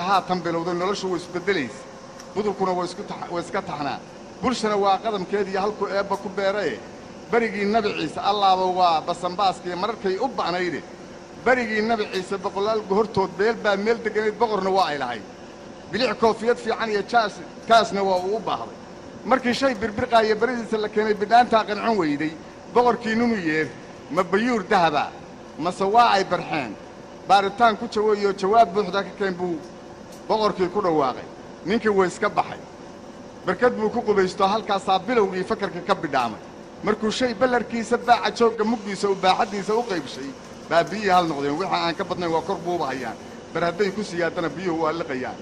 haatan bilowday noloshu way isbeddelaysa budurkuna way iska taxnaa bulshana waa qadamkeediiyo halkuu eebba ku beerae berigii nabi ciise allaaba waa basanbaaskiiyo mararkay u ba'nayde berigii nabi ciise boqolaal gohortood beel baa meel degganayd boqorna waa ay lahayd bilic koofiyad fiican iyo jaas kaasna waa uu u baahday markii shay birbirqaaya beridiisa la keenay bidhaantaa qancon weyday boqorkii nunu yeer ma bayuur dahaba mase waa ay barxeen baaritaan ku jaweeyoo jawaab buuxda ka keen buu boqorkii ku dhawaaqay ninkii way iska baxay barkad buu ku qubaystoo halkaasaa bilowgii fakarka ka bidhaamay markuu shay ballarkiisa baaca joogga mugdiisa u baaxaddiisa u qaybshay baa biyihii hal noqdeen wixii aan ka badnayn waa kor buuba hayaan bar hadday ku siyaadana biyuhu waa liqayaan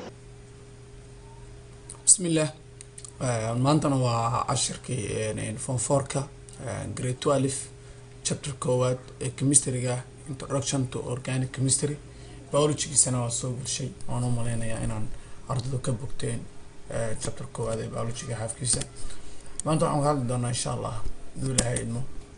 bismillaah maantana waa cashirkii fonforka grade twelve chapter koowaad ee chemistryga introduction to organic chemistry biologigiisana waa soo gelshay waan u maleynayaa inaan ardaydu ka bogteen chapter koowaad ee biologiga xaafkiisa maanta waxaan ka hadli doonaa insha allah haduu ilahay idmo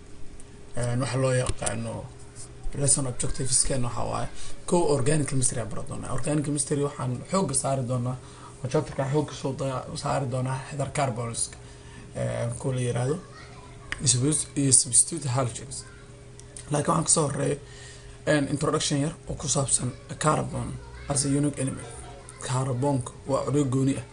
waxa loo yaqaano lesson objectivesken waxaa waaye ko organic chemistry aan bara doonaa organic chemistry waxaan xooga saari doonaa oo chapterka xooga soo saari doonaa heather carbonska ko la yiraahdo iyo substitute halogens laakiin waxaan kasoo horeeya introduction yar oo ku saabsan carbon as a unique element carbonka waa codyo gooni ah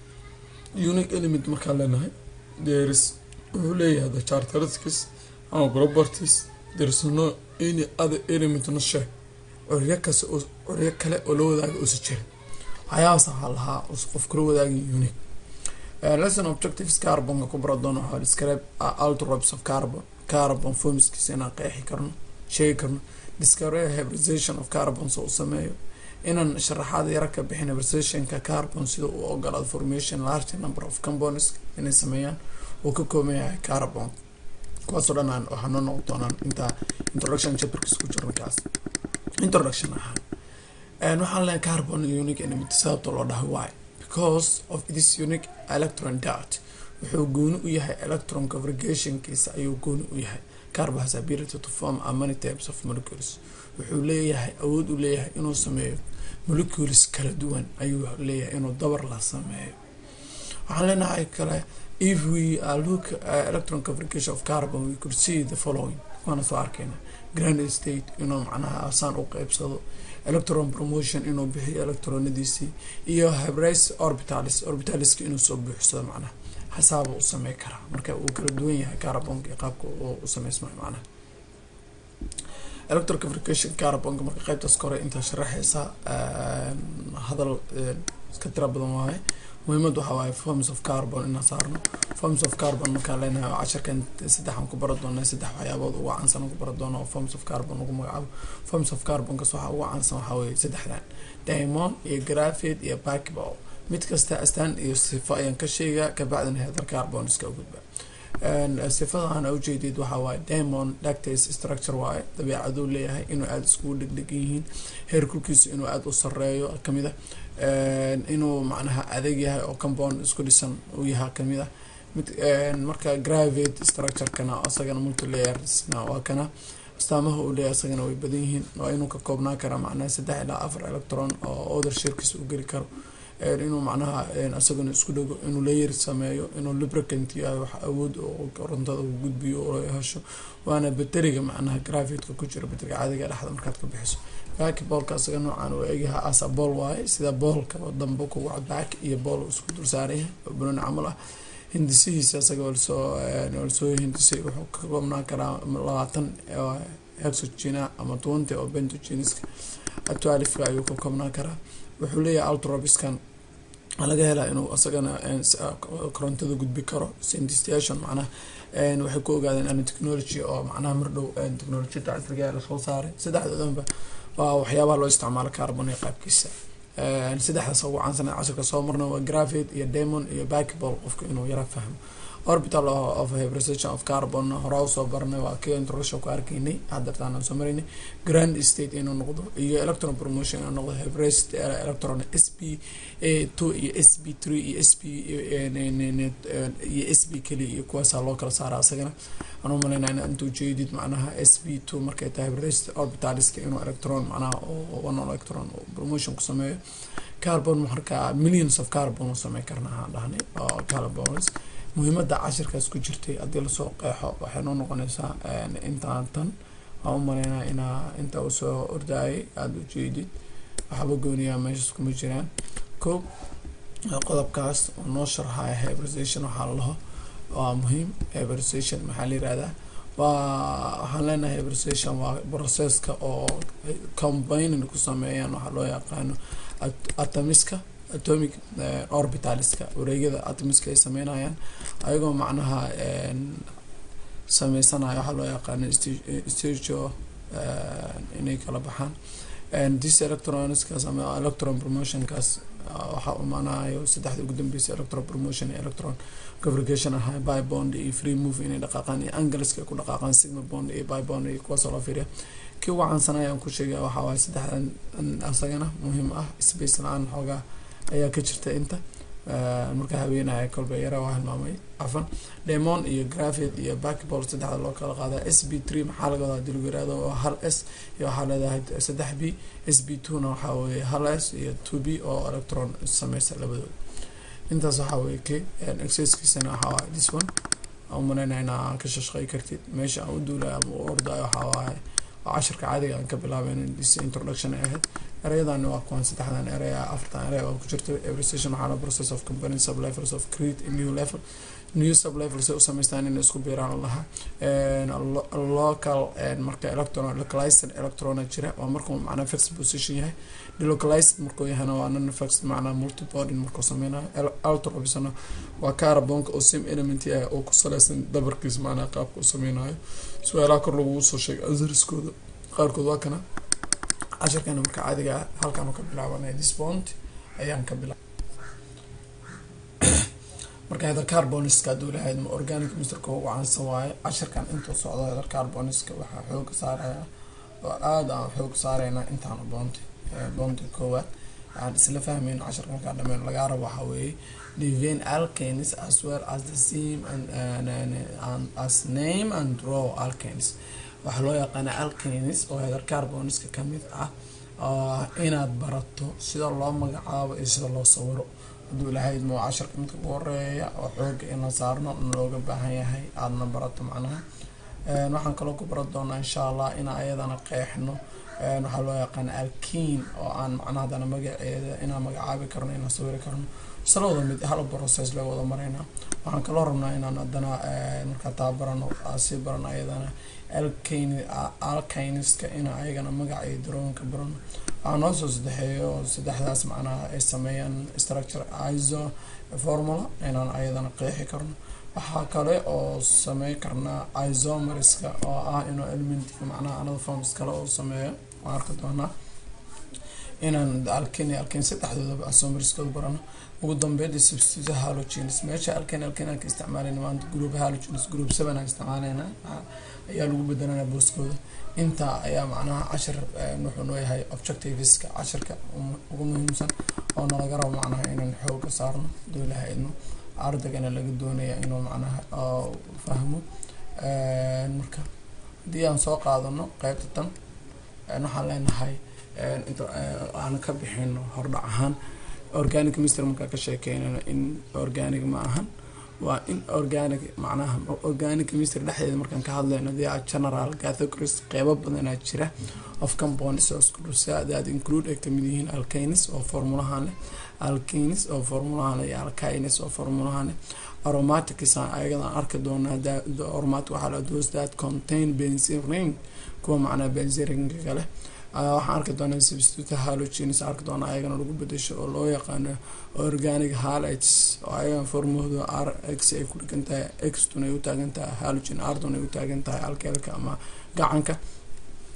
unique element markaan leenahay thereis wuxuu leeyahay the characteristics ama properties thereis no any other element not share coryo kas coryo kale oo la wadaaga uusa jirin waxyaabaas waxaa lahaa qof kula wadaagay unique lesson objectives carbonka ku bara doono waxaa describe altrobes of carbon carbon formskiisa inaan qeexi karno sheegi karno discovery hybridization of carbon soo u sameeyo inaan sharaxaad yara ka bixin hybridization-ka carbon sida uu ogolaado formation large number of compounds inay sameeyaan uu ka kooban yahay carbon kuwaasoo dhan aan waxaa noo noqon doonaan intaa introduction chapterkiis ku jirna kaas introduction ahaan waxaan leeyahay carbon unique element sababta loo dhahay why because of this unique electron dart wuxuu gooni u yahay electron congregationkiisa ayuu gooni u yahay carbon has ability to form a many types of molecules wuxuu leeyahay awood u leeyahay inuu sameeyo molecules kala duwan ayuu leeyahay inuu dabar la sameeyo waxaan leenahay kale if we uh, look uh, electron congregation of carbon we could see the following waana soo arkeyna grand state inuu macnaha asaan u qeybsado electron promotion inuu bixiyo electronadiisii iyo hybris orbitalis orbitaliska inuu soo buuxsado macnaha xasaaba u samey karaa marka uu kala duwan yahay carbonka iyo qaabka u sameysmayo macnaha electron congregation carbonka marka qeybtaas kore intaa sharaxeysa hadal iska tira badan waaye muhiimad waxaa waaye forms of carbon inaan saarno forms of carbon markaan leenahay oo casharkan saddexaan ku bara doona saddex waxyaabood ugu caansan ku bara doono oo forms of carbon ugu magacaabo forms of carbonkas waxaa ugu caansan waxaa weeye saddexdan diamond iyo graphite iyo backball mid kasta astaan iyo sifo ayaan ka sheegaa kabacdina heather carbon iska gudba sifadahan ujeedid waxaa waaye diamond lactase structure waaye dabeecaduu leeyahay inuu aada iskugu dhegdhegan yihiin heerkulkiisu inuu aada u sareeyo kamid a inuu macnaha adag yahay oo compound isku dhisan uu yahay kamid ah mid marka gravate structurekana isagana multilayersna waa kana astaamaha uu leeyahay isagana way badan yihiin waa inuu ka koobnaan karaa macnaha saddex ilaa afar electron oo other shirkiisa u geli karo inuu macnaha isaguna isku dhego inuu layer sameeyo inuu lubricant yahay wax awood oo korontada uu gudbiyo oo hesho waana bateriga macnaha grafitka ku jira bateriga caadiga dhexda markaad ka bixiso back boolka isaga noocaan uu egyaha asa bool waaye sida boolka oo dambe kugu back iyo bool isku dul saaraya oo banoni camal ah hindisihiisa isaga walsoo walsoo hindisay wuxuu ka koobnaan karaa labaatan hexogena ama twenty oo bentogeniska twelifka ayuu ka koobnaan karaa wuxuu leeyahay altrobiskan laga helaa inuu isagana korontada gudbi karo scientistation macnaha waxay ku ogaadeen ana technology oo macnaha mardhow technolojiyada casriga lasoo saaray saddexdoodanba waa waxyaabaha loo isticmaalo carbon iyo qaabkiisa saddexdaas ugu caansan cashirka soo marna waa graphite iyo demon iyo backball qofka inuu yara fahmo orbital of hybridization of carbon horaa usoo baranay waa kii introduction ku arkaynay hadartaan aan soo maraynay grand state inuu noqdo iyo electron promotion inuu noqdo hybridized electron s p two iyo s p three iyo s p iyo s p keliya iyo kuwaasaa loo kala saara asagana aan u malaynaa inta ujeedid macnaha s p two markay tahay hybridized orbitaliska inuu electron macnaha one electron promotion ku sameeyo carbon markaa millions of carbon u samey karna aan dhahnay oo carbons muhiimada cashirkaas ku jirtay haddii lasoo qeexo waxay noo noqonaysaa intaan tan waan u maleynaa inaa inta usoo ordaayay aada ujeedid waxba gooniyaa meeshas kuma jiraan ko qodobkaas oo noo sharxaya hybridization waxaa lalaho waa muhiim hybridization maxaa la yirahdaa waa waxaan leenahay hybridization waa processka oo combining ku sameeyaan waxaa loo yaqaano atomiska atomic orbitaliska wareegyada atomiska ay sameynayaan ayagoo macnaha sameysanaya waxaa loo yaqaano stago inay kala baxaan this electronskaas ama electron promotionkaas waxaa umanayo saddexda ugu dambeysa electron promotion iyo electron congregation ahaa by bond iyo free move inay dhaqaaqaan iyo angleska ku dhaqaaqaan sigma bond iyo by bond iyo kuwaasoo loo fiiriya kii ugu caansanay aan ku sheegay waxaa waaye saddexdan asagana muhiim ah space la-aan xoogaa ayaa ka jirta inta marka haweenahay kolba yara waa hilmaamay cafan demon iyo grafit iyo backball saddexda loo kala qaadaa s b three maxaa laga wadaa dilagu yirahdo waa hal s iyo waxaa leedahay saddex b s b two na waxaa weeye hal s iyo two b oo electron sameysa labadooda intaas waxaa weeye k exercisekiisana waxaa waaye this one aan umaleynaa inaa ka shashqey kartid meesha aan u duulay ama u ordayo waxaa waaye oo cashirka caadiga aan ka bilaabeyn this introduction ay ahayd ereyadani waa kuwan saddexdan erey afartan erey oo ku jirta everstation waxaa la process of component sublevels of create a new level new sublevels ay u sameystaan inay isku biiraan lahaa local marka electron localized electrona jira waa markuu macnaa fixed position yahay delocalized markuu yahana waa non fixed macnaa multibody markuu sameynayo ultrobisana waa carbonka oo same element ah oo ku saleysan dabarkiis macnaa qaabka u sameynayo su-aalaha kor lagu soo sheegay ansariskooda qaarkood waa kana cashirkana marka caadiga halkaan ka bilaabanay disbond ayaan ka bilaa marka heather carboniska haduu lahayd ma organic misterka ugu caansan waaye cashirkan intuu socdo heather carboniska waxaa xooga saaraya oo aada aan xoog saareyna intaan boonti boonti koowaad aan isla fahmeyn cashirka markaa dhameyn lagaa rabo waxaa weeye divine alkanes as well as the same and, and, and, and as name and draw alkanes waxaa loo yaqaana alkanes oo heather carboniska kamid ah inaad barato sida loo magacaabo iyo sida loo sawiro haduu lahayd mo cashirka midka ugu horeeya oo xooga in la saarno looga baahan yahay aadana barato macnaha waxaan kaloo ku baran doonaa insha allah in ayadana qeexno waxaa loo yaqaana alkin oo aan macnaha hadana magaceeda inaan magacaabi karno inaan sawiri karno salawada mid hal process loo wada mareyna waxaan kaloo rabnaa inaan hadana markaa taa barano sii barano ayadana alkiniska in ayagana magaca iyo darooyinka barano waxaa noo soo sadexeeyo saddexdaas macnaha ay sameeyaan structure iso formula inaan ayadana qeexi karno waxaa kale oo samey karnaa isomeriska oo ah inuu elementka macnaha another forms kale oo sameeyo waan arki doonaa inaan alkin alkin saddexdoodaba isomeriskooda barano ugu dambeynta substitute halogenes meesha alkin alkin aan ka isticmaaleyna maanta group halogenes group seven aan isticmaaleyna ayaa lagu bedelanaa booskooda intaa ayaa macnaha cashir wuxuu noo yahay objectiveska cashirka ugu muhiimsan oo nalaga rabo macnaha inaan xooga saarno doolaha idno ardaygana laga doonaya inuu macnaha fahmo marka haddii aan soo qaadano qeybta tan waxaan leenahay aan ka bixino hordhac ahaan organic mister markaa ka sheekeynayno in organic ma ahan waa in organic macnaha organic mister dhexdeeda markaan ka hadlayno they are general categories qeybo badanaa jira of components oo isku dhusaa that include ay kamid yihiin alkanis oo formulahan leh alkanis oo formulahan leh iyo alkines oo formulahan leh aromatics ayagadaan arki doonaa aromatic waxaa la those that contain benzene ring kuwa macnaa benzene ringa kale waxaan arki doonaa substitute halogenes arki doonaa ayagana lagu bedesho oo loo yaqaano organic halites oo ayagan formooda r x ay ku dhigan tahay xtun ay u taagan tahay halogen ardon ay u taagan tahay alkeelka ama gacanka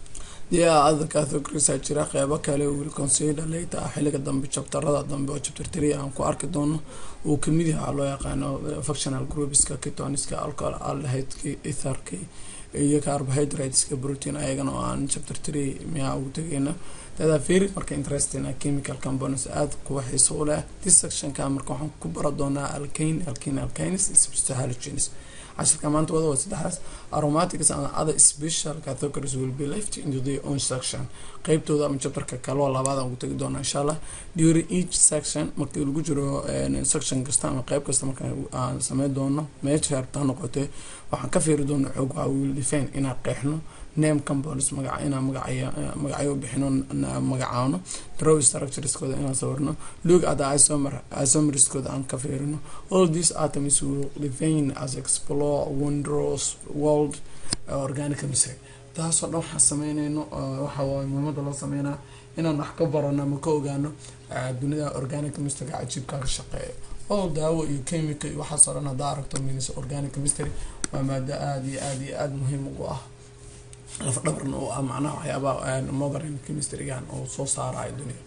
yaa other categories aa jira qeybo kale will consider later ah xilliga dambe chapterada dambe oo chapter three aan ku arki doono uu kamid yahay waxaa loo yaqaano functional groupska ketoniska alcohol aldehyde etherka iyo carbohydrateska protein ayagana oo aan chapter three miyaa ugu tegeyna dadaa very marka interesting ah chemical components aada kuwa xiiso u leh this sectionka marka waxaan ku bara doonaa alkane alkane alkanes halogens cashirka maanta wada waa saddexdaas aromatics and other special categories will be left into their own section qeybtooda ama chapterka kaloo labaad aan ugu tegi doona insha allah during each section markii lagu jiro section kasta ama qeyb kasta marka aan sameyn doono meesha hartaa noqotee waxaan ka fiiri doona xoog waa will define inaan qeexno name compounds magaca inaan magacaya magacyo bixino magacaano draw structureskooda inaan sawirno look at the isomer isomerskooda aan ka fiirino all these atoms will define as explore wondrous world organic chemistry taasoo dhan waxaan sameyneyno waxa waaye muhiimada loo sameynaa inaan wax ka barano ama ka ogaano dunida organic chemistryga cajiibka ka shaqeeya all daawo iyo chemical iyo waxaasoo dhan haddaa aragto minis organic chemistry waa maado aada iyo aada iyo aada muhiim ugu ah lafdhabarna oo ah macnaha waxyaabaa modern chemistrygan oo soo saarayo dunida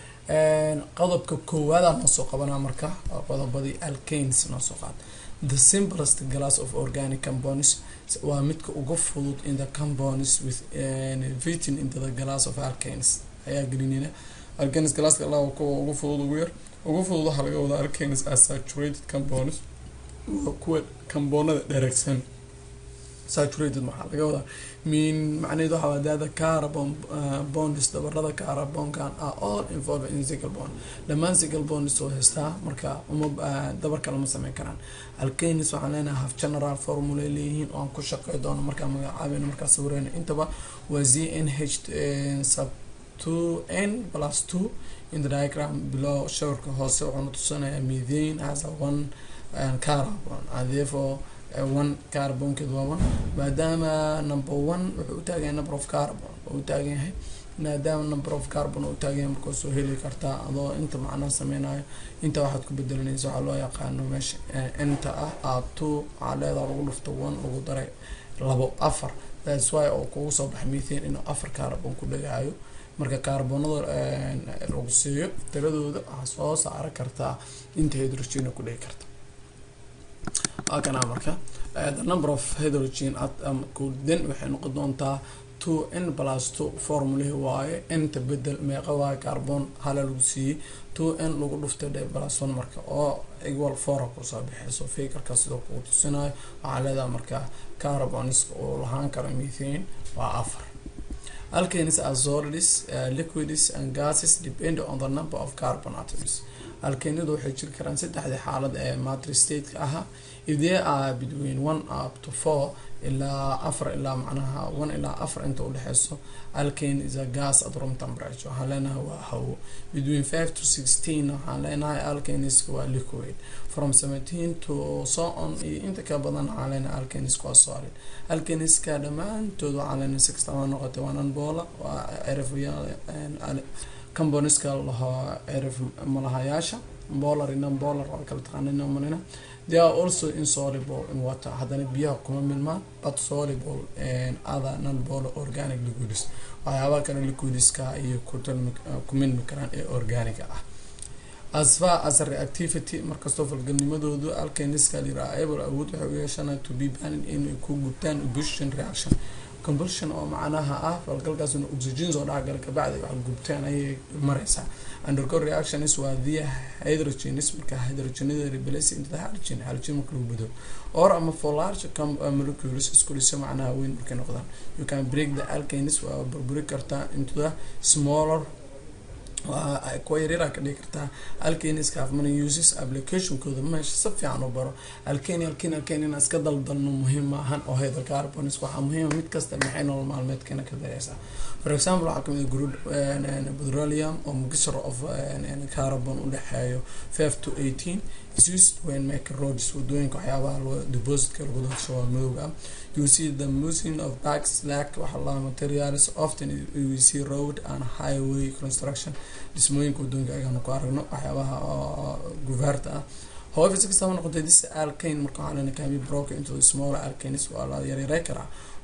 qodobka koowaada noo soo qabanaa marka qodobadii alkanes noo soo qaad the simplest glass of organic compounds waa midka ugu fudud in the compounds with fitting into the glass of alkanes ayaa gelinina alkanes glasska allah kuwa ugu fudud ugu yar ugu fudud waxaa laga wadaa alkanes as saturated compounds waa kuwa compounada dheregsan saturated maxaa laga wadaa min macnaheed waxaa wadaada carbon bonds dabarada carbonkan are all involved in single bond dhammaan single bonds oo haystaa marka uma dabar kale ma sameyn karaan alkanis waxaan leenahay half general formula leeyihiin oo aan ku shaqey doono markaa magacaabeyno markaa sawireyno intaba waa z n h sub two n plus two in the diagram below shawrka hoose wuxuuna tusinayaa methane has a one carbon and therefore one carbonkeed waa one maadaama number one wuxuu u taagan yahay number of carbon oo u taagan yahay maadaama number of carbon oo u taagan yahay markaa soo heli kartaa adoo inta macnaha sameynayo inta waxaad ku bedelanaysa waxaa loo yaqaano meesha inta ah a two waxaa leedaha lagu dhufto one lagu daray labo afar that's why oo kugu soo baxay methane inuu afar carbon ku dhagaayo marka kaarboonada lagu siiyo tiradooda waxaa soo saara kartaa inta hydrogena ku dhigi karta waa kanaa marka the number of hydrogen then waxay noqon doontaa two n plus two formulahi waaye nta bedel meeqa waaye carbon hala lagu siiyey two n lagu dhuftay dhe plus one marka oo equal four kusoo bixeyso fakerka sidoo kugu tusinayo waxaa leedahay marka carbons oo lahaan karo methane waa afar alkanes are solids uh, liquids and gases depend on the number of carbon atoms alkanadu waxay jiri karaan saddexdii xaalad ee matri stateka ahaa if they are between one up to four ilaa afar ilaa macnaha one ilaa afar inta udhexeyso alkane is a gas at room temperature waxaan leenahay waa hawo between five to sixteen waxaan leenahay alkaneska waa liquid from seventeen to so on iyo inta ka badan waxaan leenahay alkaneska waa solid alkaneska dhammaantood waxaan leenahay si kastaba noqotay waa nanbola waa erf componeska lahaa erf malahayaasha bolar iyo non-bolar waa kala taqaanina malina they are also insoluble in water haddana biyaha kuma milmaan but soluble other non-bolar organic liquids waxyaabaha kale liquidska iyo ku milmi karaan ee organiga ah as far as reactivity markastoo falgalnimadoodu alkaniska reliable awood waxay u yeeshanaa to be banin inay ku gubtaan combustion reaction combustion oo macnaha ah falgalkaasna oxygen soo dhexgala kabacdi wax gubtaan ayay mareysaa undergo reactions waa via hydrogenis marka hydrogenada replace into the halogen halogen marka lagu bedo or ama for large molecules isku dhisa macnaha weyn markay noqdaan you can break the alkanes waa burburi kartaa into the smaller waa kuwa yaryara ka dhigi kartaa alkaniska afmana uses applicationkooda meesha si fiican u baro alkani alkani alkani inaan iska daldalno muhiim maahan oo hydrocarbons waxaa muhiima mid kasta maxay nolol maalmeedkeena ka dareysaa for example waxaa kamid a petroleum oo mixture of carbon udhexeeyo five to eighteen is used when making roads wadooyinka waxyaabaha loo depositka lagu dadsho waa madowga you see the musing of bags slack waxaa lahaa materials often you see road and highway construction dhismooyinka wadooyinka ayagaanu ku aragno waxyaabaha guvaarta ah however si kastaba noqotay this alkane marka waxaa lena can be broken into the smaller alkanes waa la yaryarey karaa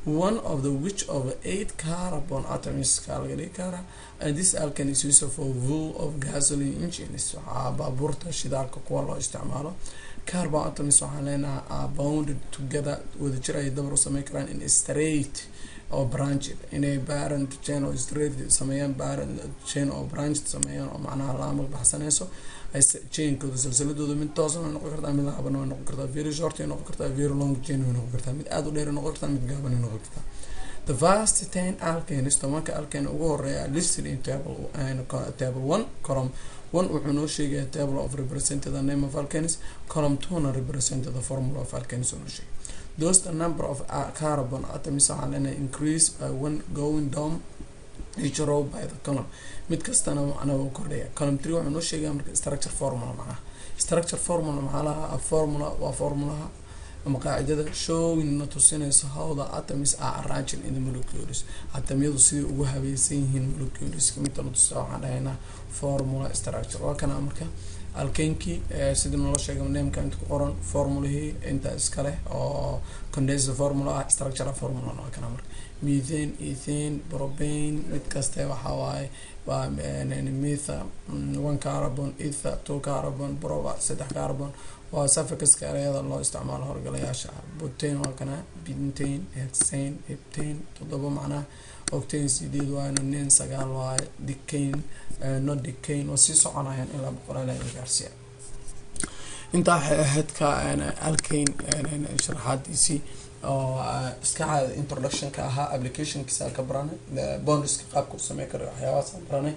one of the which of eight carbon atoms ka laga dhigi karaa and this alkane is used for fuel of gasoline engines waxaa baabuurta shidaalka kuwa loo isticmaalo carbon atoms waxaan leenahay are bounded together wadajir ay dabar u sameyn karaan in straight oo branched inay parent chain oo straight sameeyaan parent chain oo branched sameeyaan oo macnaha laamal baxsanayso ay chainkooda silsiladooda mid toosan way noqon kartaa mid laaban way noqon kartaa very short way noqon kartaa very long chain way noqon kartaa mid aada u dheer way noqon kartaa mid gaaban way noqon kartaa the first ten alkanes tobanka alkane ugu horeeya listed in table table one column one wuxuu noo sheegaya table of represented the name of alkanes column two-na represented the formula of alkanes oo noo sheegay those the number of uh, carbon atoms waxaa leenahay increase by one going down each row by the column mid kastana macnaha uu kordhaya column three wuxuu noo sheegaya marka structure formula macnaha structure formula maxaa lahaa formula waa formulaha ama qaacidada showing na tusinayso how the atoms are arranged in the molecules atomyadu sidai ugu habaysan yihiin molecules midta na tusa waxaan dhahaynaa formula structure waa kana marka alkenkii sidii noola sheegay nameka inta ku qoran formulahii inta iskale oo condensed formula ah structure formula waa kana marka methane ethane propane mid kaste waxaa waaye waa metha one carbon ether two carbon proba saddex carbon waa suffixka ereyada loo isticmaalo horgalayaasha butane waa kana bintane hexane heptane toddoba macnaha octane sideed waayna nen sagaal waaye decane no decane waa sii soconayaan ilaa boqolaal ay gaarsiya intaa waxay ahayd ka alkane sharaxaadiisii oo iska caada introductionka ahaa applicationkiisa ka baranay bondiska qaabka u samey kara waxyaabahaas baranay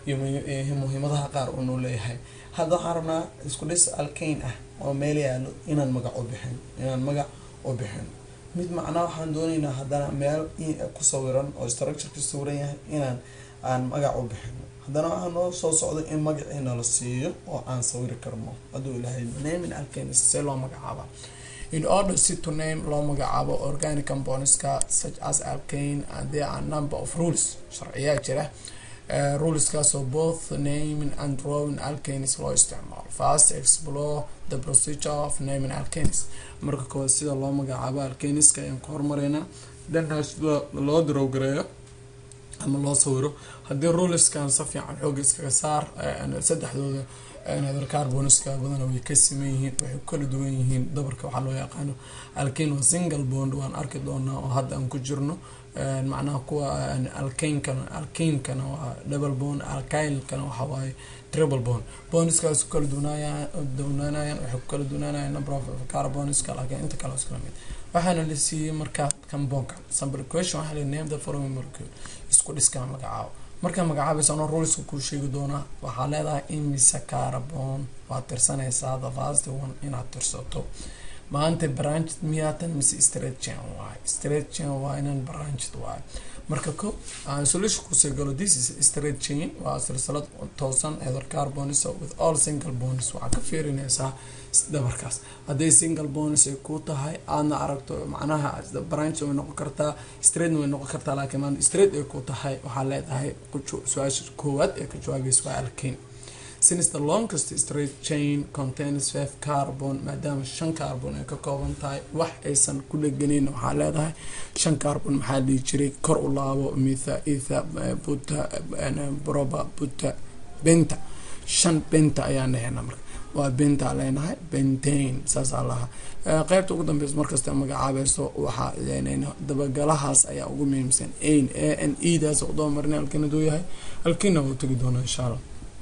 iyo muhiimadaha qaar uu noo leeyahay hadda waxaan rabnaa isku dhis alkane ah oo meel yaalo inaan magac u bixin inaan magac u bixin mid macnaa waxaan dooneynaa haddana meel ku sawiran oo structureka sawiran yahay inaan aan magac u bixino haddana waxaa noo soo socda in magacii nala siiyo oo aan sawiri karno hadduu ilahay naming alkane see loo magacaaba in order si to name loo magacaabo organic componentska such as alkane and there are number of rules sharciyaa jira Uh, ruleskaasoo both naming and drawing alkanes loo isticmaalo first explore the procedure of naming alkanes marka koowaad sida loo magacaabo alkaneska ayaan ku hormareynaa dhanna sida loo darowgareeyo ama loo sawiro haddii ruleskan si fiican xooga iskaga saar saddexdooda carboniska badana way ka siman yihiin waxay ku kala duwan yihiin dabarka waxaa loo yaqaano alkane waa single bond waan arki doonaa oo hadda aan ku jirno macnaha kuwa alkankana alkankana waa double bond alkylkana waxa waaye triple bond bondiskaas ku kala duwanaayaan duwanaanayaan waxay ku kala duwanaanayaan number of carboniska laakiin inta kale iskala mid waxaana la siiyey markaa compoundka sample question waxaa la name the following molecule isku dhiskaa magacaabo markaa magacaabaysa anoo ruleska kuu sheegi doonaa waxaa leedahay imise carbon waad tirsanaysaa the first one inaad tirsato maanta branched miyaatan mise straight chain waaye straight chain waa inaan branched waaye marka ko aan solution kusii galo this is straight chain waa silsilad toosan ether carbons with all single bonds waxaa ka fiirinaysaa dabarkaas hadday single bonds ay ku tahay aadna aragto macnaha branch way noqon kartaa straight way noqon kartaa laakiin maan straight ay ku tahay waxaa leedahay su-aasha koowaad ee ka jawaabaysa waa alkane since the longest straight chain contains five carbon maadaama shan carbon ay ka kooban tahay wax aysan ku dheganayn waxaa leedahay shan carbon maxaa dhihi jiray kor u laabo mitha etha buta broba buta benta shan benta ayaan dhahayna marka waa benta leenahay bentain saasaa lahaa qeybta ugu dambeysa markasta magacaabayso waxaa dabagalahaas ayaa ugu muhiimsan ain a n e daas udaba marina alkinaduu yahay alkina wuu tegi doonaa insha allah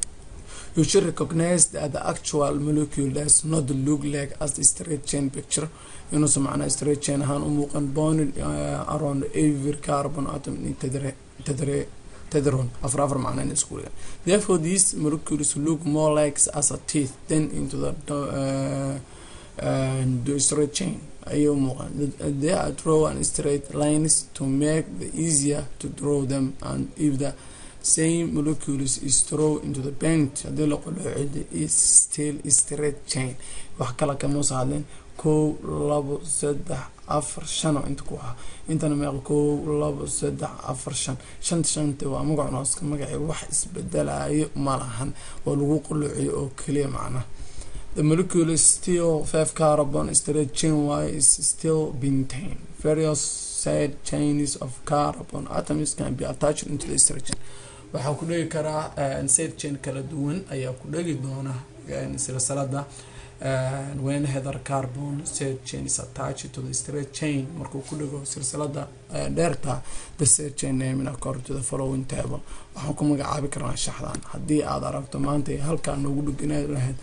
you should recognize that the actual molecule does not look like as the straight chain picture inuusan macnaa straight chain ahaan u muuqan bonded uh, around every carbon atom in tadre tadre tedron afar afar macnaa in isku dhigan therefore these molecules look more like as a teeth than into the uh, uh, the straight chain ayay u muuqan they are draw and straight lines to make the easier to draw them and if the same molecules is throw into the bench haddii la qoloocida is still straight chain wax kale kama soo hadleen kow labo saddex afar shan oo inta ku ahaa intana meeqa kow labo saddex afar shan shanta shanta waa magac nooska magacii wax isbedelayo ma lahan waa lagu qoloociyo oo keliya macnaha the molecule is still five carbon straight chain y is still bentane various side chains of carbon atoms can be attached into the structure waxaa ku dhegi karaa side chain kala duwan ayaa ku dhegi doona silsilada when heather carbon side chain is attached to the straight chain markuu ku dhigo silsilada dheerta the side chain naming according to the following table waxaan ku magacaabi karnaa shaxdan haddii aad aragto maanta halkaa noogu dhegana lahayd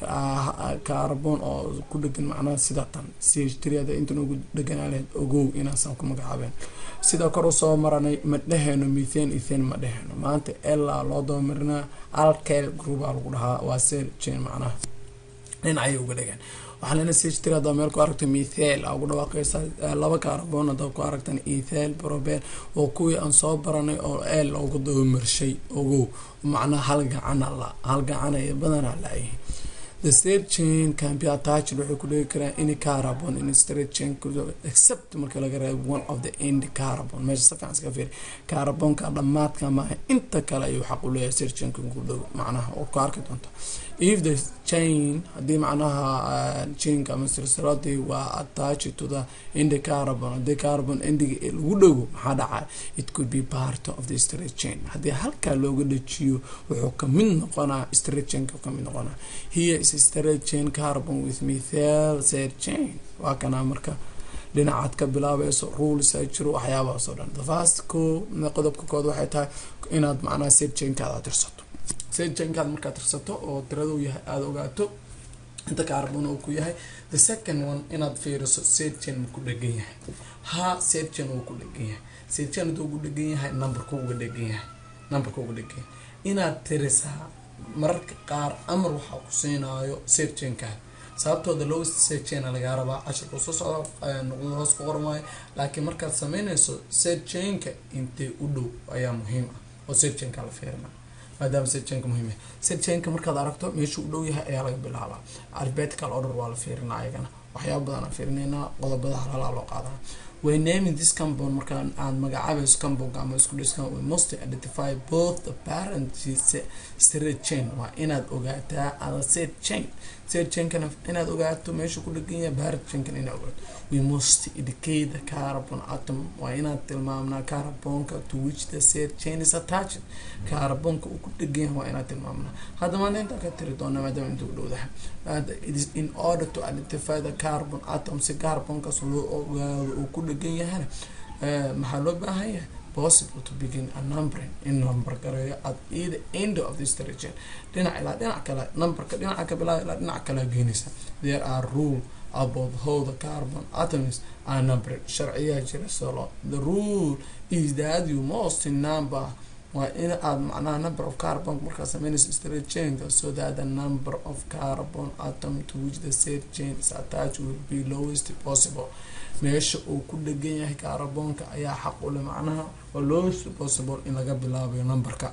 carbon oo ku dhegan macnaha sida tan ch triada inta noogu dheganaa lahayd ogow inaasaan ku magacaabeen sida kor usoo maranay ma dheheyno methane ethane ma dheheyno maanta elaa loo dabamarinaa alkel groupaa lagu dhahaa waa sel chain macnaha dhinacay uga dhegeen waxaa lena ch tri hadaa meel ku aragta methal aa ugu dhawaaqeysa laba carbon hadaa ku aragtan ethal probel oo kuwii aan soo baranay oo el loogu dabamarshay ogow macnaha hal gacana la hal gacana iyo badanaa laayihin the state chain can be attached waxay ku dhegi karaan any carbon in straight chain except marka laga reebo one of the end carbon meesha si fiican iska fiiri carbonka dhammaadka maaha inta kale ayuu xaq u leeyahay state chainka ku dhow macnaha oo ku arki doonta if the chain haddii macnaha chainka ama silsiladii waa attached to the end carbon haddii carbon endiga lagu dhago maxaa dhacay it could be part of the straight chain haddii halkaa looga dhajiyo wuxuu kamid noqonaa straight chainka kamid noqonaa here is straight chain carbon with methyl side chain waa kanaa marka dhinacaad ka bilaabayso rules ay jiro waxyaabahaas oo dhan the first ko qodobka kood waxay tahay inaad macnaha side chainkaada tirsato side chainkaada markaad tirsato oo tiradu yahay aada ogaato inta carbon uu ku yahay the second one inaad fiiriso side chain ku dhegan yahay ha side chain wuu ku dhegan yahay side chain haduu ugu dhegan yahay numberka uga dhegan yahay numberka uga dhegan yahay inaad tirisaa mararka qaar amar waxaa ku siinaayo side chainkaada sababtooda lowest side chain lagaa rabaa cashirka soo socda noqdo hoos ku qormaayo laakiin markaad sameynayso side chainka intee u dhow ayaa muhiim ah oo side chainka la fiirina maadaama side chainka muhiim yahay side chainka markaad aragto meesha u dhow yahay ayaa laga bilaabaa alphabetical order waa la fiirinaa ayagana waxyaaba badan aan fiirinaynaa qodobada halhalaa loo qaadana way naming this compound markaan aad magacaabayso compound ama isku dhiskan we must identify both the parent straight chain waa inaad ogaataa ada set chain set chainkana inaad ogaato meesha ku dhegan yahay parent chainkana inaad ogaato we must indicate the carbon atom waa inaad tilmaamnaa carbonka to which the set chain is attached carbonka uu ku dhegan yahay waa inaad tilmaamnaa hadda maanta intaa ka tiri doona maadaama inta u dhowdahay it is in order to identify the carbon atom si carbonkaas loo ogaado uu ku dhegan yahana maxaa loo baahan yahay possible to begin a numbering in number gareeyo at either end of this region dhinac ilaa dhinac kale numberka dhinaca ka bilaa ilaa dhinac kale geenaysa there are rule about how the carbon atoms are numbered sharciyaa jira solo the rule is that you must number waa in aad macnaha number of carbon markaa sameynayso straight chainka so that the number of carbon atom to which the said chain is attached will be lowest possible meesha uu ku dhegan yahay carbonka ayaa xaq ule macnaha waa lowest possible in laga bilaabayo numberka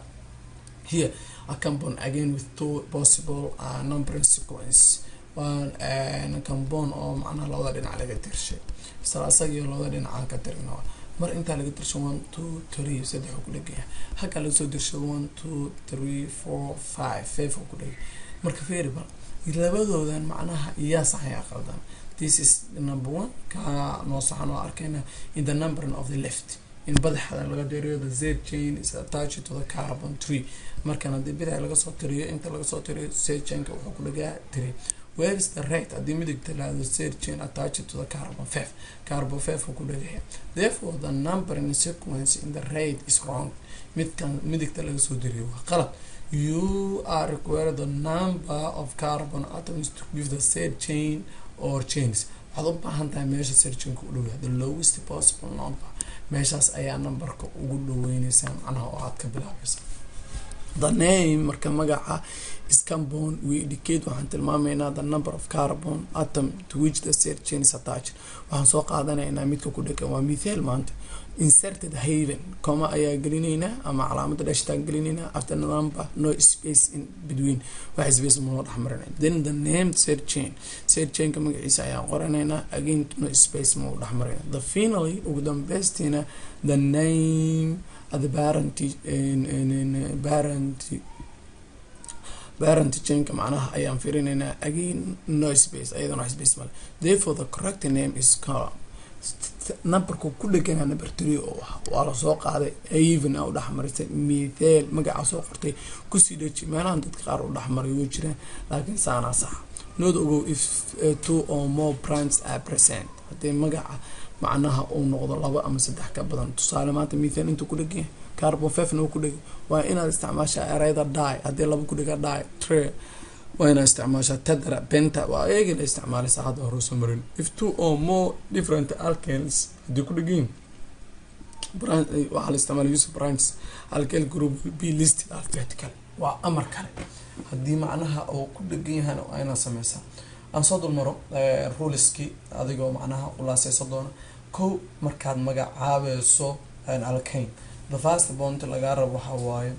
here a compound again with two possible uh, numbering sequence waan compound oo macnaha labada dhinac laga tirshay isla asagio labada dhinaca ka tirina mar intaa laga dirsho one two three saddex oo ku dhegaya halkaa laga soo dirsho one two three four five five oo ku dhegay marka variable labadoodan macnaha iyaa saxaya qaldan this is number one ka noo saxan oo arkayna in the numbering of the left in badaxda laga diriyo the z chain is attached to the carbon tree markan haddii bidax laga soo tiriyo inta laga soo tiriyo z chainka wuxuu ku dhagaa three where is the right haddii midigta lahado z chain attached to the carbon five carbon five uu ku dhagaya therefore the numbering sequence in the right is wrong midkan midigta laga soo diriyo waa qalad you are required the number of carbon atoms to give the said chain or chains waxaad u baahan tahay meesha serjinka u dhowyaa the lowest possible number meeshaas ayaa numberka ugu dhaweyneysaa macnaha oo aad ka bilaabaysa the name marka magaca is compound we indicate waxaan tilmaamaynaa the number of carbon atom to which the said chain is attached waxaan soo qaadanaynaa midka ku dhegan waa mithaal maanta inserted haven coma ayaa gelinaynaa ama calaamada dhashtaan gelinaynaa after number no space in between wax space manoo dhexmarinay then the name said chain said chainka magaciisa ayaan qoranaynaa again no space mau dhexmarinay the finally ugu dambeystina the name the parent parent parent chainka macnaha ayaan firinaynaa again no space ayadana wax space male therefore the correct name is column numberku ku dhegana number three oo ah waa lasoo qaaday even a u dhexmarisay mithel magacaa soo qortay kusii dheji meelahan dadka qaar u dhexmaray way jiraan laakiin saanaa sax nood ogow if two or more brands are present haddii magaca macnaha uu noqdo laba ama saddex ka badan tusaale maanta mithel intuu ku dhegan carbon fefna uu ku dhegay waa inaad isticmaashaa ereyda die haddii laba ku dhega die tre waa inaad isticmaashaa tedra benta waa eegi la isticmaalaysa hadda hore soo marin if two or more different alkanes haddii ku dhegan waxaa la isticmaala use brands alkane group will be listed alphabetical waa amar kale haddii macnaha uu ku dhegan yahana waa inaad sameysaa aan soo dulmaro ruliskii adigoo macnaha ulaaseyso doona kow markaad magacaabeyso alkane the first bont lagaa rabo waxaa waaye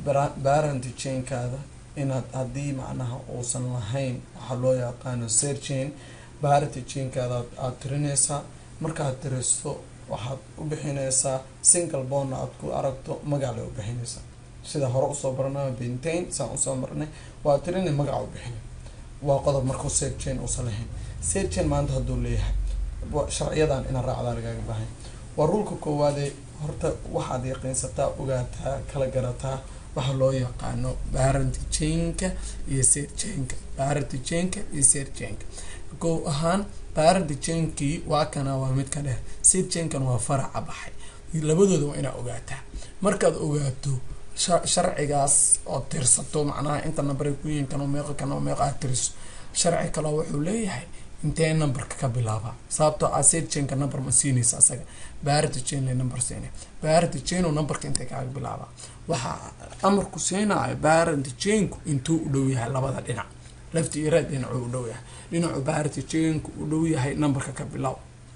barent chainkaada inaad haddii macnaha uusan lahayn waxaa loo yaqaano serchain barent chainkaada aada tirineysaa markaad tiriso waxaad u bixineysaa single bonna aad ku aragto magac le u bixineysaa sida hore usoo barana bentain saan usoo marnay waa tirinay magaca u bixinay waa qodob markuu serchain uusan lahayn serchain maanta hadduu leeyahay sharciyadan ina raacdaa lagaaga baahan waa ruulka koowaadee horta waxaad yaqiinsataa ogaataa kala garataa waxa loo yaqaano barentchainka iyo serchainka barentchainka iyo serchainka kow ahaan barentchainkii waa kana waa mid ka dheer serchainkan waa faraca baxay labadooda waa inaa ogaataa markaad ogaato sharcigaas oo tirsato macnaha inta number ku yihiin kan meeqa kan meeqa aad tiriso sharci kale wuxuu leeyahay intee numberka ka bilaaba sababtoo ah serchainka number ma siinaysa asaga baarita chain le number siinay baarita chaino numberka intee kaaga bilaaba waxaa amarku siinayo baarita chainku intuu u dhow yahay labada dhinac lafti iyo raad dhinacuu u dhow yahay dhinacu baarita chainku u dhow yahay numberka ka bilaab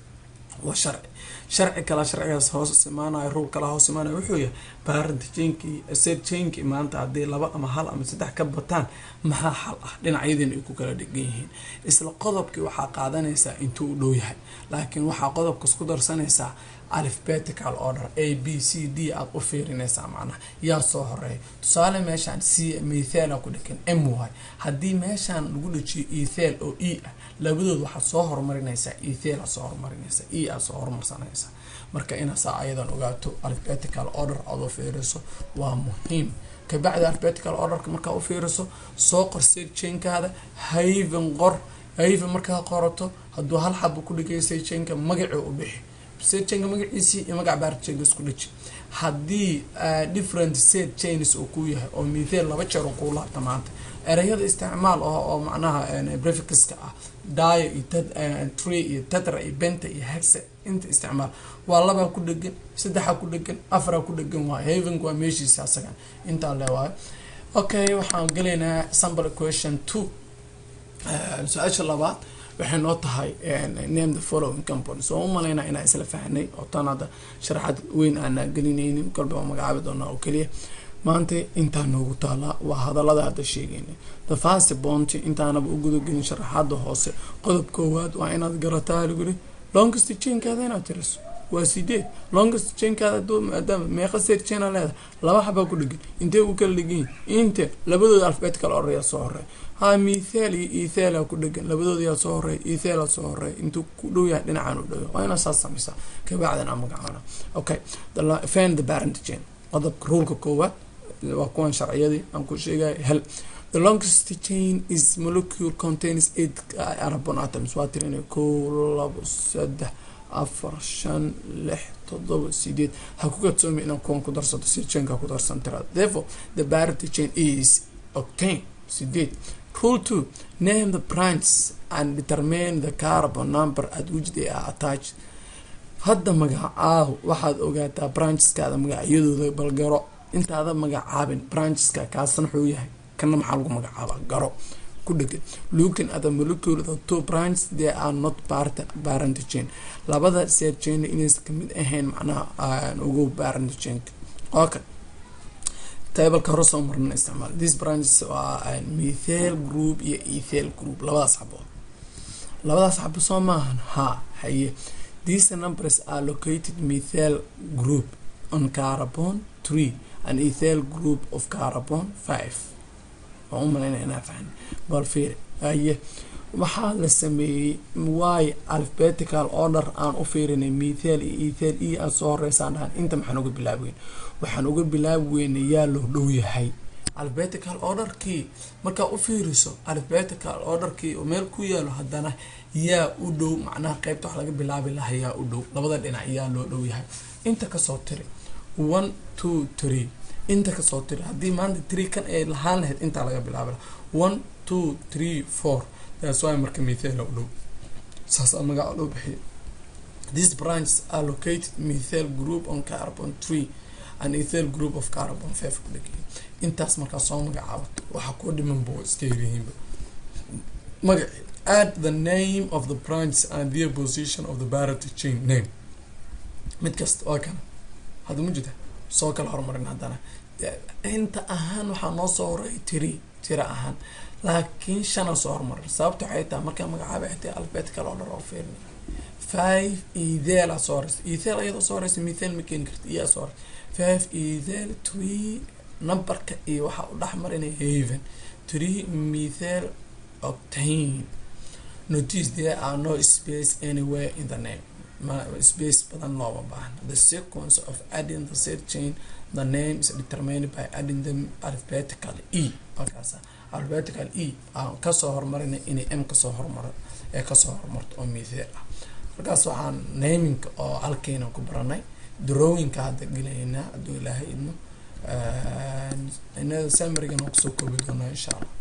waa sharci sharci kale sharcigaas hoos imaanayo ruul kale hoos imaanayo wuxuu yahay baaranta jainkii ser jainkii maanta haddii laba ama hal ama saddex ka bataan maxaa xal ah dhinacyadiina ay ku kala dhegan yihiin isla qodobkii waxaa qaadanaysaa intuu u dhow yahay laakiin waxaa qodobkas ku darsanaysaa alphabetical order a b c d aada u fiirinaysaa macnaha yaa soo horeeya tusaale meeshaan c mithela ku dhegan m y haddii meeshaan lagu dhajiyo ethel oo e ah labadood waxaad soo horumarinaysaa ethel aad soo horumarinaysaa e aad soo horumarsanaysaa marka inaasaa ayadan ogaato alphabetical order aad u fiiriso waa muhiim kabacdi alphabetical orderka markaa u fiiriso soo qor serchainkaada haven qor haven markaa qorato hadduu hal xaba ku dhigay serchainka magacii u bixi serchainka magaciisii iyo magac baarchainka isku dhiji haddii different serchains uu ku yahay oo mithel laba jeer uu kuu laabta maanta ereyada isticmaal oo oo macnaha breficaska ah dio iyo tree iyo tetra iyo benta iyo hexe inta isticmaal waa labaa ku dhegan saddexaa ku dhegan afaraa ku dhegan waayo havenk waa meeshiisa asagan intaa le waayo okay waxaan gelaynaa sample question two su-aasha labaad waxay noo tahay name the following companies oo u malaynaa inaa isla fahnay oo tan hadda sharaxad weyn aanaa gelinaynin kolba waa magacaabi doonaa oo keliya maanta intaa noogu taalaa waa hadalada hadda sheegayna the fast bonty intaanaba u gudagelin sharaxaada hoose qodob koowaad waa inaad garataa laguri longest chainkaada inaad tiriso waa sideed longest chainkaada maadaama meeqa seed chaina leedahay laba xabaa ku dhegan intee u kala dhegan inte labadooda alphabetical order yaa soo horeey ha mithel iyo ethela ku dhegan labadooda yaa soo horeey ethela soo horeey intuu ku dhow yahay dhinacaan u dhow waa inaad saas sameysaa kabacdan aan magacaana okay fan the parent chain qodobka ruulka koowaad waa kuwan sharciyadii aan ku sheegay hel the longest chain is molecule contains eight carbon atoms waa tirinay kow labo saddex afar shan lix todoba sideed ha ku kadsoomi inaan kuwan ku darsato si chainka ku darsan tiraada therefore the parity chain is octane sideed rule two name the branches and determine the carbon number at which they are attached hadda magacaahu waxaad ogaataa brancheskaada magacyadooda balgaro intaada magacaabin brancheska kaasna wuxuu yahay kana maxaa lagu magacaaba garo ku dhegan looking at the molecule the two branches they are not part parent chain labada seed chain inaysan kamid ahayn macnaha ugu parent chain okay tableka hore soo marna isticmaal these branches waa methel group iyo ethel group labadaas xabood labadaas xabo soo maahan ha haye these numbers are located methel group on carbon three an ethel group of carbon five waan u malayna inaa fahn bal fiir haye waxaa la sameeyey wy alphabetical order aan u fiirinay mithal iyo ethel e aan soo horeysaan dhahan inta maxaan uga bilaabi weyn waxaan uga bilaabi weynay yaa loo dhow yahay alphabetical orderkii markaa u fiiriso alphabetical orderkii oo meel ku yaalo haddana yaa u dhow macnaha qeybta wax laga bilaabi laha yaa u dhow labada dhinac yaa loo dhow yahay inta kasoo tiri one two three inta kasoo tiri haddii maanta tree kan ay lahaan lahayd intaa laga bilaabi laha one two three four that's why marka mithela u dhow saas aa magaca loo bixiya these branches are located mithel group on carbon tree and ethel group of carbon five ku dhegay intaas markaa soo magacaabato waxaa ku dhiman bo iska yirihiinba magaci add the name of the branches and their position of the parity chain name mid kasta waa kana hadda ma jirta soo kala horumarin haddana inta ahaan waxaa noo soo horay tiri tira ahaan laakiin shana soo horumarin sababta waxay tahay markaa magacaaba xitay alphabetical order oo fiirin five ethel aa soo horeysa ethel ayadoo soo horeysa mithel ma keeni karta iyaa soo horeysa five ethel three numberka iyo waxaa u dhex marinaya haven three mithel octane notice there are no space anywhere in the name ma space badan looma baahna the sequence of adding the third chain the name is determined by adding them alphabetically e markaasa alphabetical e aan kasoo horumarina inay m kasoo horumaro ee kasoo horumarto oo mithel ah markaas waxaan naminka oo halkeyna ku baranay drawingka hadda gelaynaa hadduu ilaahay idmo inada samarigan oo kusoo koobi doonaa insha allah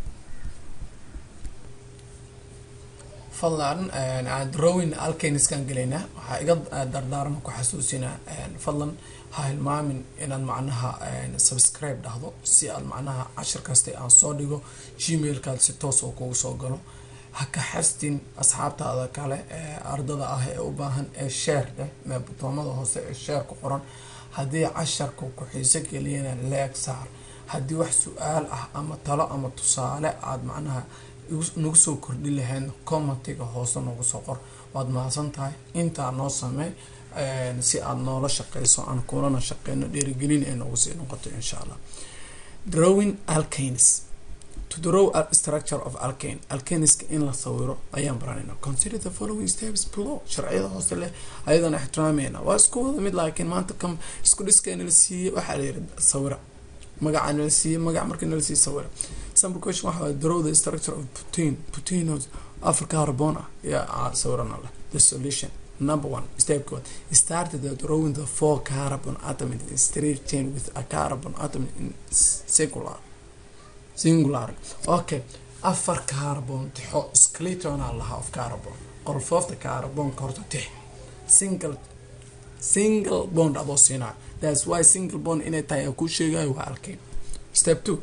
fadlan drawing alkaniskan gelaynaa waxaa iga dardaarma ku xasuusinaa fadlan ha hilmaamin inaad macnaha subscribe dhahdo si aad macnaha cashir kasta aan soo dhigo gmailkaad si toos oo kugu soo galo ha ka xastin asxaabtaada kale ee ardada ah ee u baahan ee sheer leh mee butoomada hoose ee sheer ku qoran haddii casharka ku xiiso geliyana leeg saar haddii wax su-aal ah ama talo ama tusaale aada macnaha nagu soo kordhi lahayd commentiga hoose nagu soo qor waad mahadsan tahay intaa noo samey si aada noola shaqeyso aan kulana shaqeyno dhiirigelin ay noogu sii noqoto insha allah drawing alkanes to draw a structure of alkane alkaniska in la sawiro ayaan baranayna consider the following steps below sharciyada hoose leh ayadana ixtiraamayna waa isku wada mid laakiin maanta kam isku dhiskayna la siiyey waxaa la yiri sawira magaca nala siiyey magac markii nala siiyey sawira sample question waxa waa draw the structure of protein protein afar carbon ah yaa sawirana leh the solution number one step code started the drawing the four carbon atom in a straight chain with a carbon atom in circular singular okay afar carbon tixo skeleton aa lahaa of carbon qolfoofta carbonka horta tix single single bond adoo siinaa thats why single bond inay tahay aa kuu sheegayo waa alkane step two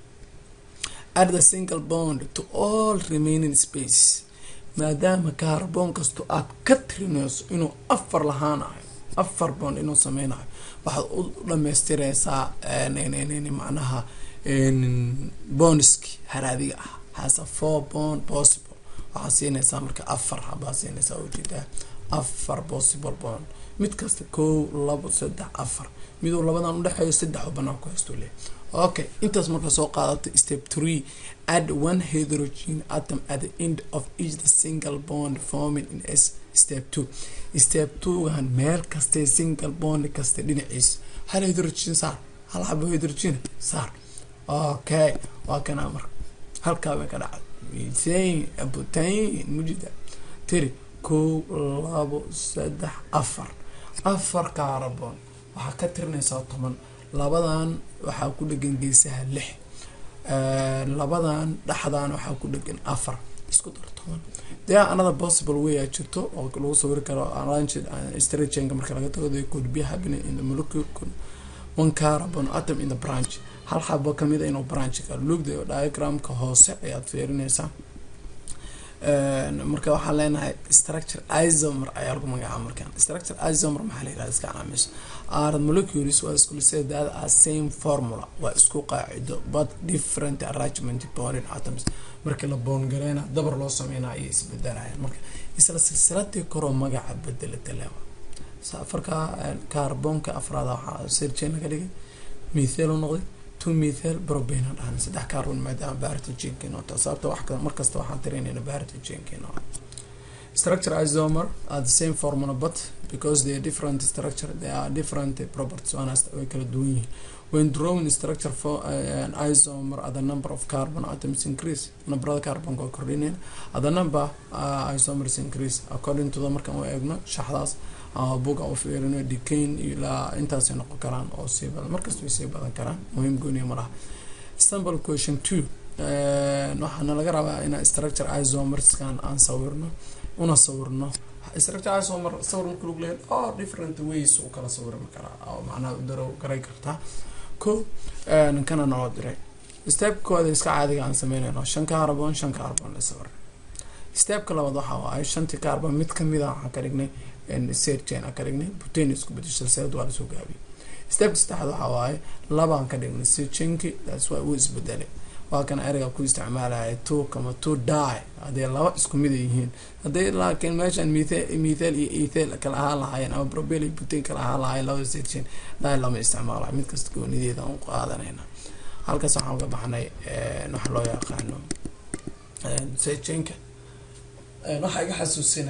add the single bond to all remaining space maadaama carbon kasto aad ka tirinayso inuu afar lahaanayo afar bond inuu sameynayo waxaad u dhamaystireysaa macnaha bonski haraadiga ah has a four bond possible waxaa siinaysaa marka afar habaa siinaysaa ujeedaa afar possible bond mid kasta kow labo saddex afar miduu labadan udhexeeyo saddex banaan ku haysto leh okay intaas marka soo qaadato step three add one hydrogen atom at the end of each the single bond forming in s step two step two-gan meel kastee single bond kasta dhinaciisa hal hydrogen saar hal xabo hydrogen saar okay waa kanaa marka halkaa bay ka dhacday methane butane mujida tiri kow labo saddex afar afar carbon waxaa ka tirinaysaa toban labadan waxaa ku dhegan geesaha lix labadan dhexdan waxaa ku dhegan afar isku dar toban dee another possible way aa jirto oo lagu sawiri karo arranged stragenka marka laga tago they could be happening in the molecule one carbon atom in the branch hal xabo kamida inuu branchka lugda diagramka hoose ayaad fiirinaysaa marka waxaan leenahay structure isomer ayaa lagu magacaaba markaan structure isomer maxaa la yirahda iska calaameyso are molecules waa isku lisay that are same formula waa isku qaacido but different arrangement boring atoms markii la boongareyna dabar loo sameynaa ayay isbedelayaan marka isla silsiladii koroo magaca bedelata lewa afarka carbonka afraad waxaa sirjeen laga dhigay mithel u noqday two methyl propane aan dhahna saddex carbon maadaama baritogenka inoo tahay sababta wax markasta waxaan tiraynayna baritogenka inoo structure isomer are the same formula but because they are different structure they are different properties waana way kala duwan yihiin when drawing structure for uh, an isomer at the number of carbon atoms increase numberada carbonka waa kordhinayna at the number uh, isomers increase according to the markaan u eegno shaxdaas ama buga u fiirino decain ilaa intaasay noqon karaan oo sii badan markasta way sii badan karaan muhiim gooniya ma laha sample question two waxaana laga rabaa in structure isomerskan aan sawirno una sawirno structure isomer sawir marka lagu leeyahay all different ways u kala sawirmi karaa oo macnaha daro garay kartaa ko ninkana noo diray stepkooda iska caadiga aan sameynayno shan carbon shan carbon la sawir stepka labaad waxa waaye shantii carbon mid kamida waxaan ka dhignay sergen aan ka dhignay butane isku bedesha seed waa lasoo gaabiyay stepka saddexaad waxa waaye labaan ka dhignay sergenki that's why uu isbedelay waa kan ereyga ku isticmaalaya two kama two die hadday laba isku mid yihiin hadday laakiin meeshan mithal mithal iyo ethel kala ahaan lahaayeen ama probel iyo butane kala ahaan lahaayeen labada sergen die lama isticmaalayo mid kasta goonideeda aan qaadanayna halkaas waxaan uga baxnay waxa loo yaqaano sergenka waxaa iga xasuusina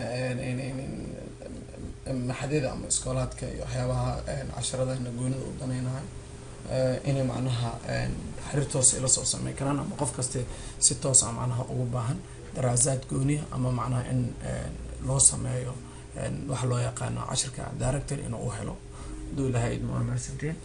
maxadyada ama iskoolaadka iyo waxyaabaha casharadana goonida u danaynahay inay macnaha xiriir toos ila soo sameyn karaan ama qof kaste si toosa macnaha ugu baahan daraasaad gooniya ama macnaha in loo sameeyo waxa loo yaqaano cashirka director inuu u helo haduu ilahay idmo mahadsantiin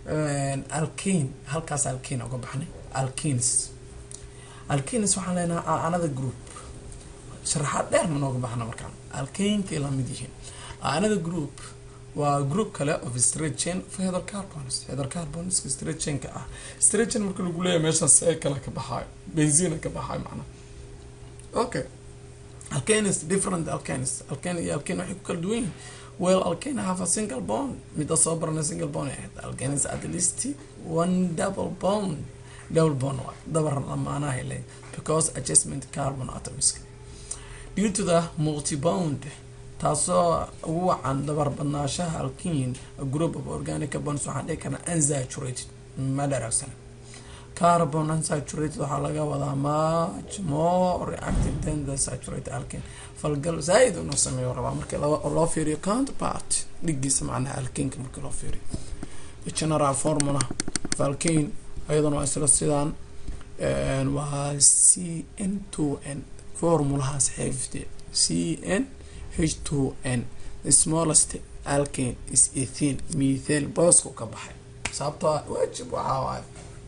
alkin halkaas alkin uga baxnay alkins alkins waxaan leenahay another group sharaxaad dheer ma nooga baxna markaan alkainkay lamid yihiin another group waa group kale of straight chain of hydrocarbons hydrocarbonska straight chainka ah straight chain marka lagu leeyahay meeshan see kale ka baxaayo benzina ka baxaayo macnaha okay alkanis different alkanis alkane iyo alkane waxay ku kala duwan yihiin well alkane have a single bond mida soo barana single bond ahayd alkanis at least one double bond double bond waa dabar lamaanahay le because adjustment carbon atoms due to the multi-bond taasoo ugu wacan dabar badnaashaha alkin a group of organic carbons waxaan dhihi karnaa unsaturated ma dharagsan carbon unsaturated waxaa laga wadaa much more reactive than the saturated alkin falgal zaaid inuu sameeyo rabaa markii loo fiiriyo counterpart dhigiisa macnaha alkinka markii loo fiiriyo general formula of alkin ayaduna waa isla sidaan waa c n two n formulahaas xeefte c n h two n the smallest alkane is ethene methane boosku ka baxay sababtoo waajib waxaa waaye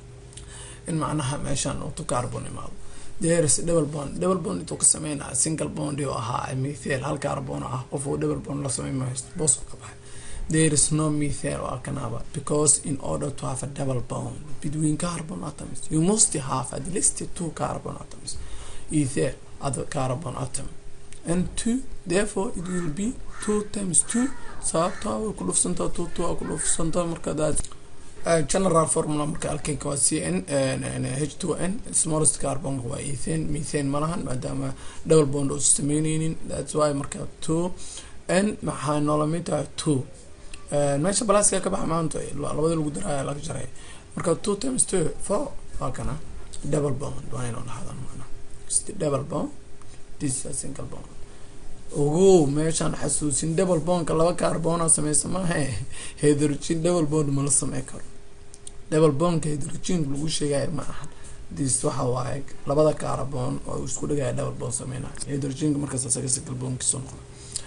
in macnaha meeshaan utu carbon imaado there's double bond double bond intuu ka sameynaya single bond oo ahaa methane hal carbon ah qof uu double bond la sameyn maayo boosku ka baxay there is no methane waa kanaba because in order to have a double bond between carbon atoms you must have at least two carbon atoms ether other carbon atom and two therefore it will be two times two sababtaa way ku dhufsantaa two two waa ku dhufsantaa marka that general formula marka alkenka waa c n h two n smallest carbon waa ethane methane malahan maadaama double bond oo sameyneynin that's why marka two n maxaa noola mid tahay two meesha balaaska ka baxa maanta labada lagu daraya laga jaray marka two times two four waa kana double bond waa inuu dhahdan macna double bond this is a single bond ogow meeshaan xasuusin double bondka laba carbona sameysa maahe hydrogen double bond mala samey karo double bondka hydrogen lagu sheegayo ma ahan this waxa waaye labada carbon oo isku dhigaya double bond sameynaya hydrogenka markaas asaga single bondkiisu noqda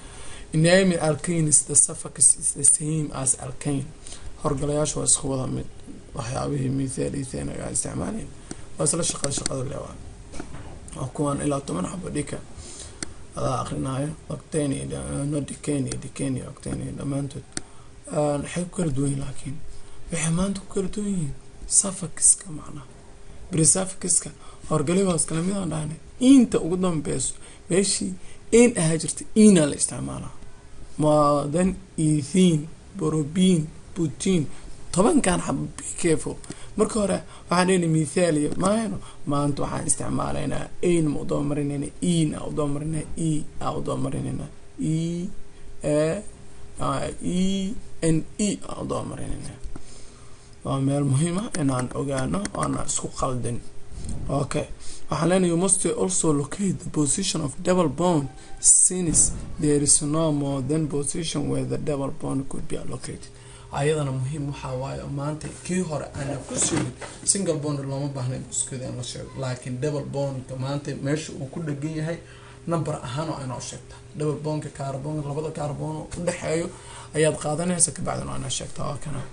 inami alkanes the suffix is the same as alkane horgalayaasha waa isku wada mid waxyaabihii mithal ethane aga isticmaalayn waa isla shaqada shaqada leewaa waa kuwan ilaa toban xabo dhika adaa akrinaayo octane no decane decane octane dhammaantood waxay ku kala duwan yihin laakiin waxay maanta ku kala duwan yihiin suffixka macnaha brisuffixiska horgalibaas kale midaan dhahnay inta ugu dambeyso meeshii in ahaa jirta ina la isticmaalaa maadan ethene borobin putin tobankan xabo be careful marka hore waxaan dhehna mithalia maayno maanta waxaan isticmaalaynaa ain ma udaba marinayna en a udaba marinaa e a udaba marinayna e e n e a udaba marinayna waa meel muhiima inaan ogaano oana isku qaldin okay waxaan leenahay you must also locate the position of double bond since there is no more than position where the double bond could be allocated ayadana muhiim waxaa waaye maanta kii hore aana ku sugin single bond looma baahna iskeeda in la sheego laakiin double bondka maanta meesha uu ku dhegan yahay number ahaan oo inoo sheegta double bondka carbon labada carbon udhexeeyo ayaad qaadanaysa kabacdin oo inoo sheegta waa kana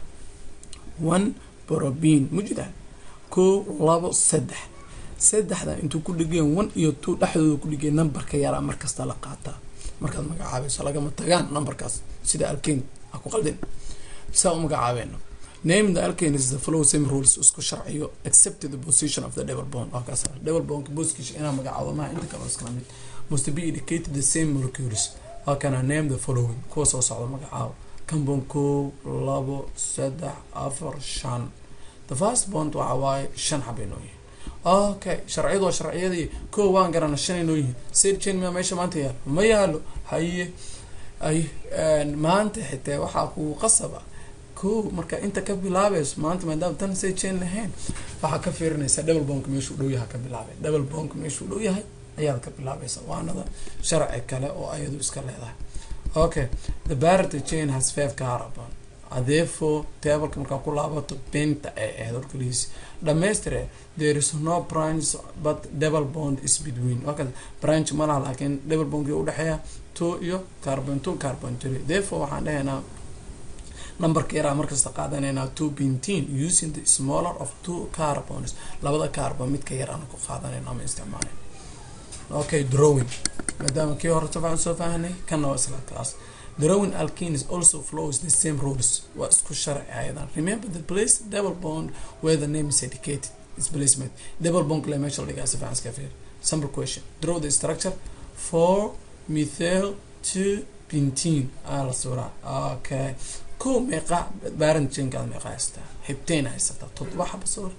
one probin mujida kow labo saddex saddexda intuu ku dhigeen one iyo two dhexdooda ku dhigeen numberka yaraa markasta la qaataa markaad magacaabayso lagama tagaan numberkaas sida alkane ha ku qaldin saa u magacaabeeno name the alkane is the flow same rules isku sharciyo except the position of the double bond waa kaas double bond booskiisa inaa magacaabo maha inta kale iskala mid must be indicated the same molecules waa kana name the following kuwa soo socda magacaabo cambon kow labo saddex afar shan the first bond waxa waaye shan xabay noo yihin okay sharciyadu waa sharciyadii kow waan garana shanay noo yihiin sirchain miyaa meesha maanta yaalo ma yaalo haye ay maanta xitaa waxaa kugu qasaba kow marka inta ka bilaabayso maanta maadaama tan sirchain lahayn waxaa ka fiirinaysaa double bonk meeshuu dhow yahay ka bilaabay double bonk meeshuu dhow yahay ayaad ka bilaabaysa waanada sharci kale oo ayadu iska leedahay okay the barity chain has five carbon therefore tableka markaa ku laabato benta ay ahayd horkalihiisi dhamaystire there is no branch but double bond is between okay branch ma laha laakiin double bondki udhexeeya two iyo carbon two carbon three therefore waxaan dhahaynaa numberka yaraa markasta qaadanaynaa two benteen using the smaller of two carbons labada carbon midka yar aan ku qaadanayna ama isticmaalay okay drawing maadaama kii hore soo soo fahanay kanna waa isla class drawing alkenes also flows the same rules waa isku sharci ayadan remember the place double bond where the name is indicated is placement double bond kale meesha la dhigaa si fiican iska fiir simple question draw the structure for methyl two bentene aa la suuraa okay ko meeqa parent chainkaada meeqa haystaa hibteen haysataa toddoba xaba sawir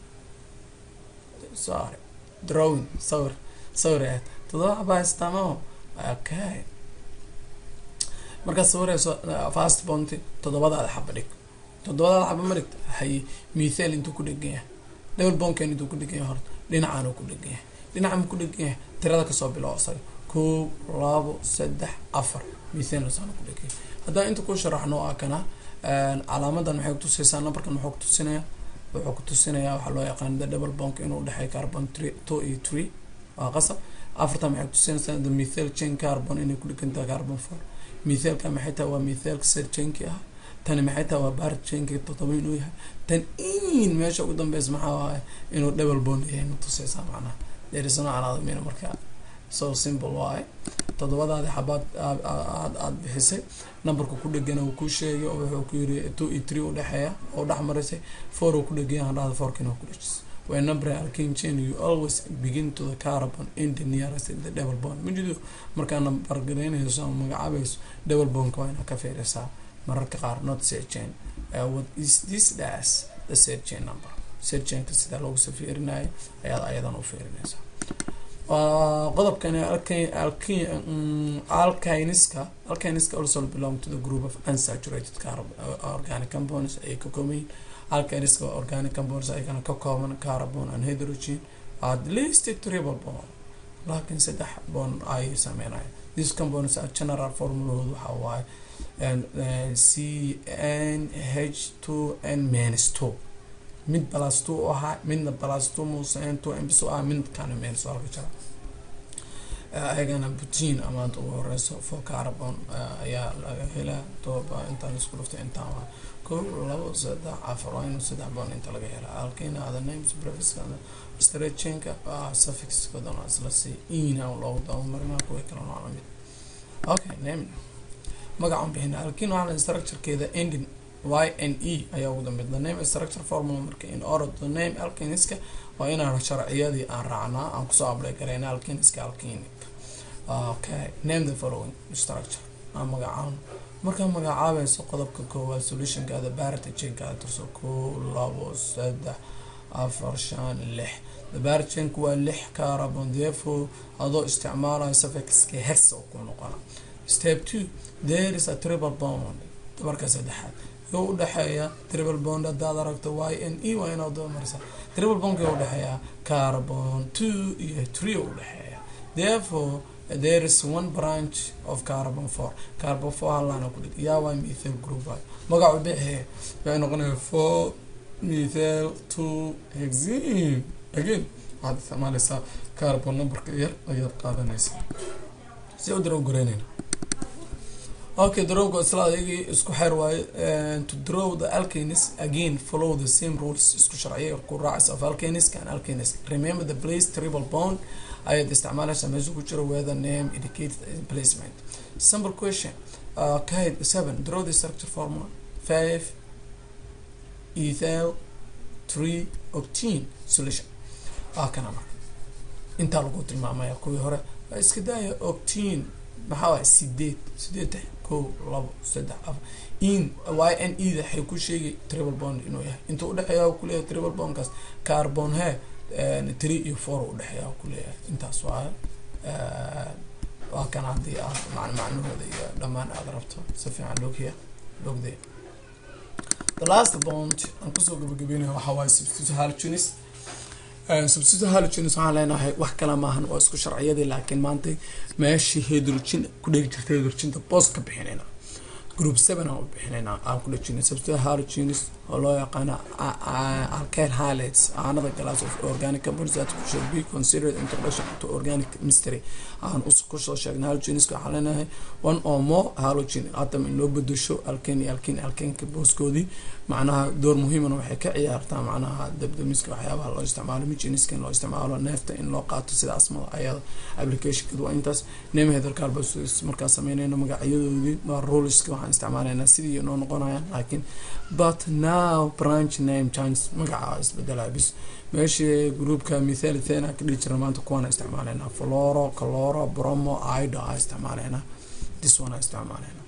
sorry drawing sawir sawir ahayd toddoba xaba haysataa mao okay markaad sawirayso fast bonti toddobadaada xaba dhig toddobadaada xaba ma dhigta haye mithal intuu ku dhegan yahay double bonken intuu ku dhegan yahay horta dhinacaanuu ku dhegan yahay dhinacan ku dhegan yahay tirada kasoo bilow asaga kow labo saddex afar mithal saana ku dhegan yahay haddaan inta ku sharaxno waa kana calaamadan maxay kutusaysaa numberkan muxuu kutusinayaa wuxuu kutusinayaa waxaa loo yaqaan the double bonk inuu dhexeey carbon three two iyo three waa qasab afartan maxay kutusinaysaa the methyl chain carbon inay ku dhegantahay carbon four mithaalka maxay tahay waa mithaalka sir chainki ah tani maxay tahay waa bar chainki toddoba inuu yahay tan in meesha ugu dambeysa maxaa waaye inuu double bond yahay natusaysaa macnaha derisano calaada mina marka so simple waaye toddobadaadi xabaad aad aada bixisay numberka ku dhegana uu ku sheegay oo wuxuu ku yiri two iyo three udhexeeya oo dhex marisay four uu ku dhegaya hadhahda fourkina ku dhejisay when number alkane chain you always begin to the carbon in the nearest the double bond majido markaa number garaynayso ama magacaabayso double bondka waa inaad ka fiirisaa mararka qaar not set chain uh, what is this dash the set chain number set chainka sidaa loogu soo fiirinayo ayaad ayadan u fiirinaysaa qodobkani alkiniska alkiniska also belong to the group of unsaturated carbon organic compounds ay ka kooban yihiin alkiniska organic compounds ayagana ka kooban carbon and hydrogen at least triple bond laakiin saddex bond ay sameynaya these compounds are general formulahoodu waxaa waaye c n h two n minus two mid plus two u ahaa midna plus two muuse two mbs u ahaa midkana minus waa laga jara ayagana butin amaanta ugu horeyso for carbon ayaa laga helaa toba intaan isku dhuftay intaan waa kow labo saddex afar waa inuu saddex bond inta laga helaa alkina other names brefiska stretchinka suffixkodan waa isla si ina loogu dabamarina kuwa kale nooca mid okay name magacan bixina alkin waxaa structurekeeda ending y n e ayaa ugu dambeyd the name structure formula marka in order the name alkiniska waa inaan sharciyadii aan raacnaa aan kusoo ablay gareyna alkiniska alkinic okay name the following structure aan magacaan markaa magacaabayso qodobka koowaad solutionkaada barata chainkaada turso kow labo saddex afar shan lix the bar chainku waa lix carbon therefore adoo isticmaalayo suffixka hex oo ku noqona step two there is a triple bond dabarka saddexaad yoo udhexeeya triple bond hadaad aragto y n e waa inaad marisa triple bondka yoo udhexeeya carbon two iyo three oo udhexeeya therefore there is one branch of carbon four carbon four halana ku dhig yaa waa methyl group waayo magacu bixi waxay noqonaya four methyl two hexene again waxaad isticmaaleysaa carbon numberka yar ayaad qaadanaysaa si u daraw goreynayna okay darowga isla ayagii isku xeer waaye to draw the alkanes again follow the same rules isku sharciya ku raacaysa of alkanes and alkanes remember the place triple bond ayaad isticmaalaysaa meesha ku jira where the name indicates the placement simple question uh, kaid seven draw the structure formula five ethyl three octene solution ah kana marka intaa lagu tilmaamaya kuwii hore iska daaya octene maxaa waay sideed sideed kow labo saddex afar in y n e da waxay ku sheegay triple bond inuu yahay inta udhexeeya kuleeyahay triple bondkaas carbon he three iyo four udhexeeya kuleeyahay intaas waa waa kan haddii aad man macnahooda iyo dhammaan aada rabto si fiican logya logdee the last bond aan kusoo gabagabeynaya waxaa waaye substitute halogenes substitute halogenes waxaan leenahay wax kala maahan waa isku sharciyadii laakiin maanta meeshii hydrogen ku dhegi jirta hydrogenta boos ka bixinayna group seven aan u bixinayna aan ku dhejinay substitute halogenes oo loo yaqaano alkyl halides aanada glass of organic compounds that should be considered introduction to organic chemistry aan kusoo sheegnay halogeneska waxaan leenahay one or more halogen atom in loo bedesho alkane iyo alkane alkaneka booskoodii macnaha door muhiimana waxay ka ciyaartaa macnaha dabdamiska waxyaabaha loo isticmaalo mijiniska in loo isticmaalo neefta in loo qaato sida asmada ayada applicationkeed waa intaas name heather carbos markaan sameynayno magacyadoodii waa ruleska waxaan isticmaalaynaa sidii noo noqonayaan laakiin but now branch name change magaca isbedelaya bis meeshii groupka mithalitena ka dhihi jira maanta kuwaana isticmaalaynaa floro caloro bromo ido a isticmaalaynaa this one a isticmaalaynaa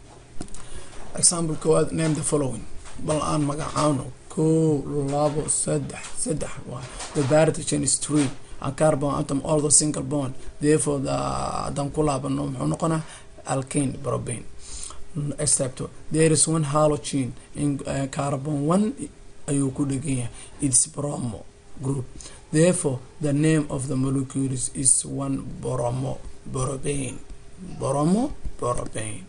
example koowaad name the following bal aan magacaano kow labo saddex saddex waa the baritogen is three and carbon atom all the single bond therefore the haddaan ku laabano muxuu noqonaa alkane probane except there is one halogen in uh, carbon one ayuu ku dhegan yahay its bromo group therefore the name of the molecules is one bromo borobane bromo borobane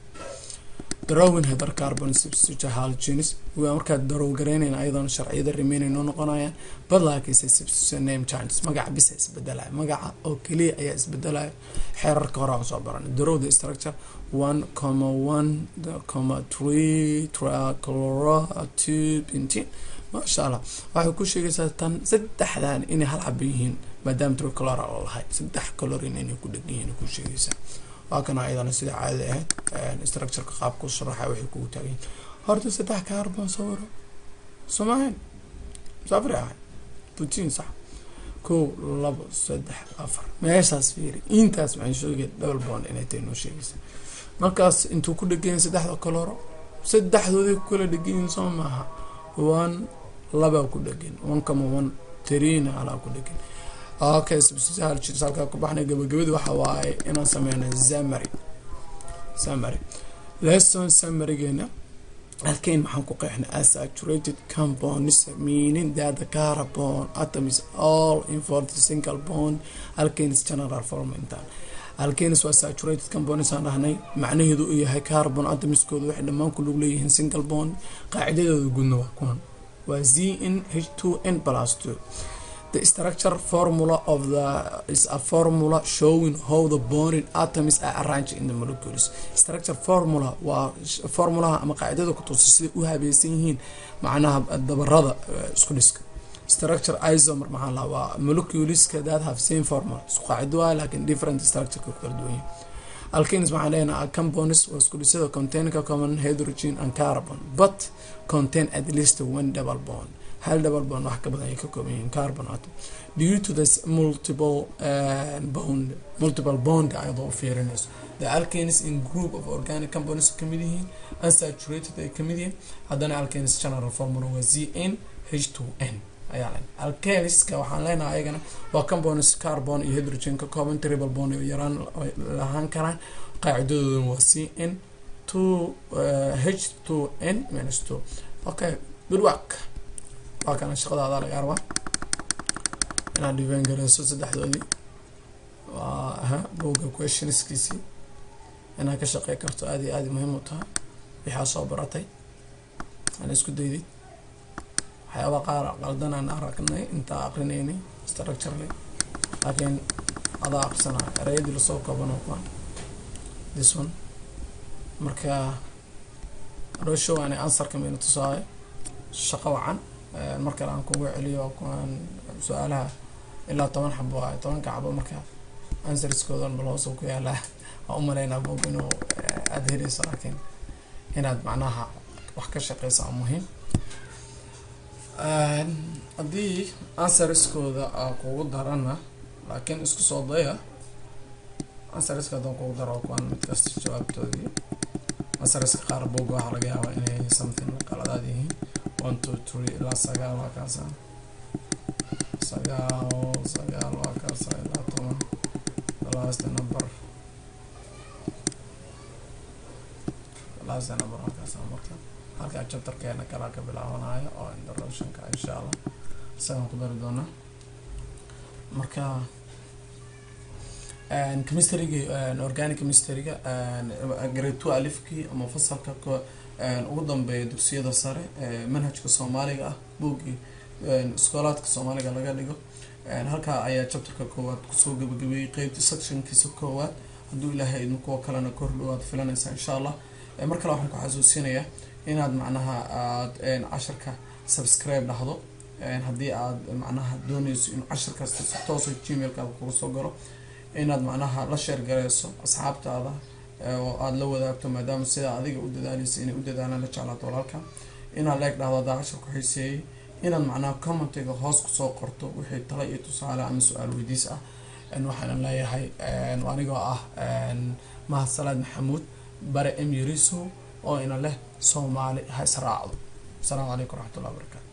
drawin heather carbon substitute halogenes waa markaad darow garaynayna ayadoona sharciyada remainay noo noqonayaan bad laakiinse substitute name changes magaca bisa isbedelaya magaca oo keliya ayaa isbedelaya xeerarka hore aan soo baranay darow the structure one comma one comma three trichloro two bentine maasha allah waxay ku sheegaysaa tan saddexdan inay hal xaba yihiin maadaama trichlora oo lahay saddex calorin inay ku dhegan yihiin ku sheegaysaa waa kana ayadana sida caadada ahayd structureka qaabku sharaxa waxay kugu taagayin horta saddex carbon sawiro somahan safri ahay putin sax kow labo saddex afar meeshaas fiiri intaas maxay sheegay double bond inay tahay noo sheegaysa markaas intuu ku dhegayin saddexda coloro saddexdoodii ku kala dhegayin soo maaha one labaa ku dhegan one kama one trina alaa ku dhegan okay substitute halkaa ku baxnay gabagabada waxa waaye inaan sameyna zamary zamary lesson samarygeena alkane maxaan ku qeexnay asaturated compounds meaning that the carbon atom is all involved single bond alkanes general form intaan alkanes waa saturated compounds aan dhahnay macnaheedu uu yahay carbon atomiskooda waxay dhammaan ku lug leeyihiin single bond qaacidadooda guudna waa kuwan waa z n h two n plus two The structure formula of the is a formula showing how the bonding atoms are arranged in the molecules. Structure formula waa formulaha ama qaacidada ku tusa sida u habaysan yihiin macnaha dabarada isku dhiska. Structure isomer maxaa la waa moleculeska that have same formula. Isku qaacido waa laakiin different structure ku kala duwan yihiin. Alkanes waxaan leenahay compounds waa isku dhisada contain common hydrogen and carbon but contain at least one double bond. hal double bond wax ka badan ay ka kooban yihiin carbon atom due to this multiple uh, bond multiple bond ayadoo u fiirinayso the alkanes in group of organic compounds kamid yihiin unsaturated ay kamid yihiin haddana alkanes general formula waa z n h two n ayaa len alkaliska waxaan leenahay ayagana waa compounds carbon iyo hydrogen ka kooban triple bond oo yaraan lahaan karaan qaacidadooduna waa c n two h two n minus two okay good work waa kana shaqadaada laga rabaa inaad dhibeen gareyso saddexdoodii waa aha buga questionskiisii inaad ka shaqey karto aad iyo aad muhiim u tahay waxaa soo baratay aan isku daydid waxyaaba qaar qaldan aan aragnay intaa aqrinaynay structurely laakiin adaa aqrisanaa ereyadii lasoo koobano kuwan this one marka adhooshow aan answerka mayna tusaayo shaqo wacan mar kale aan kugu celiyo kuwan su-aalaha ilaa toban xabo waayo tobanka xabo marka answerskoodan bal hoos ku yaalaa waa u malaynaa bog inuu aada heleyso laakiin inaad macnaha wax ka shaqeysa oo muhiim haddii answerskooda aa kugu darana laakiin isku soo daya answerska haddaan kugu daro kuwan mid kasta jawaabtoodii answerska qaar bog waxaa laga yaabaa inay something qaladaad yihiin one two three ilaa sagaal waa kaasa sagaal sagaal waa kaasa ilaa toban last number last number waa kaasa marka halkaa chapterkeena kalaa ka bilaabanayo oo introductionka insha allah isagaan ku dari doonaa marka chemistryga organic chemistryga grade two alifkii ama fasalka ugu dambeeya dugsiyada sare manhajka soomaaliga ah buuggii iskoolaadka soomaaliga laga dhigo halkaa ayaa chapterka koowaad kusoo gabagabeeyey qeybta sectionkiisa koowaad hadduu ilaahay idin kuwa kalena kor dhawaad filanaysaa insha allah mar kale waxaan ku xasuusinayaa inaad macnaha aad casharka subscribe dhahdo haddii aad macnaha dooneyso in cashar kasta si toosa gmailkaada kuga soo galo inaad macnaha la sheer gareyso asxaabtaada oo aada la wadaagto maadaama sidaa adiga u dadaaleysa inay u dadaalaan la jeclaato walaalka inaad leeg dhahdo haddaa cashar ku xiiseeyey inaad macnaha commentiga hoos kusoo qorto wixii tala iyo tusaale ama su-aal weydiis ah waxaanan leeyahay anigoo ah mahad salaad maxamuud bare emiriso oo ina leh soomaali ha israacdo asalaamu calaykum waraxmat ullah barakaatu